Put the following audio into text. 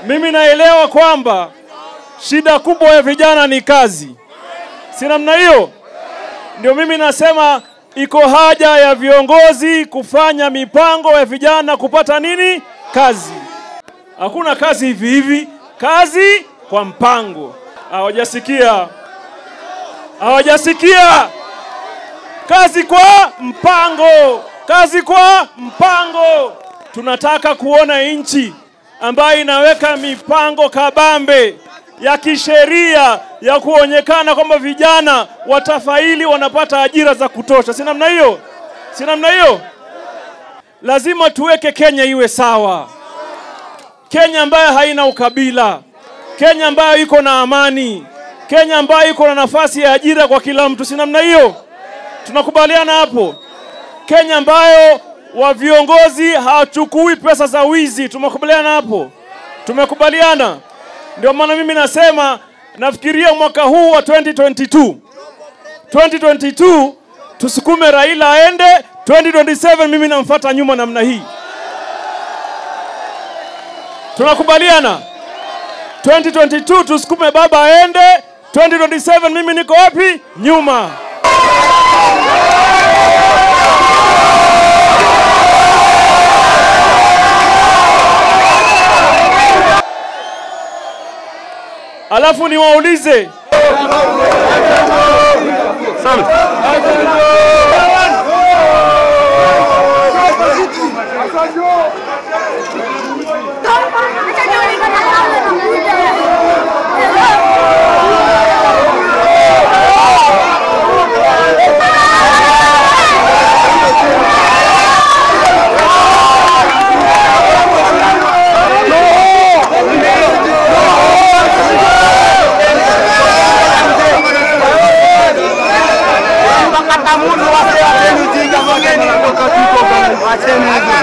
Mimi naelewa kwamba shida kubwa ya vijana ni kazi, si namna hiyo? Ndio mimi nasema iko haja ya viongozi kufanya mipango ya vijana kupata nini? Kazi. Hakuna kazi hivi hivi, kazi kwa mpango. Hawajasikia, hawajasikia. Kazi kwa mpango, kazi kwa mpango. Tunataka kuona nchi ambayo inaweka mipango kabambe ya kisheria ya kuonekana kwamba vijana watafaili wanapata ajira za kutosha. Si namna hiyo? Si namna hiyo? Lazima tuweke Kenya iwe sawa, Kenya ambayo haina ukabila, Kenya ambayo iko na amani, Kenya ambayo iko na nafasi ya ajira kwa kila mtu. Si namna hiyo? Tunakubaliana hapo? Kenya ambayo wa viongozi hawachukui pesa za wizi. Tumekubaliana hapo? Tumekubaliana. Ndio maana mimi nasema nafikiria mwaka huu wa 2022 2022 tusukume Raila aende 2027 mimi namfuata nyuma namna hii. Tunakubaliana? 2022 tusukume baba aende 2027 mimi niko wapi? Nyuma. Alafu niwaulize Wacheni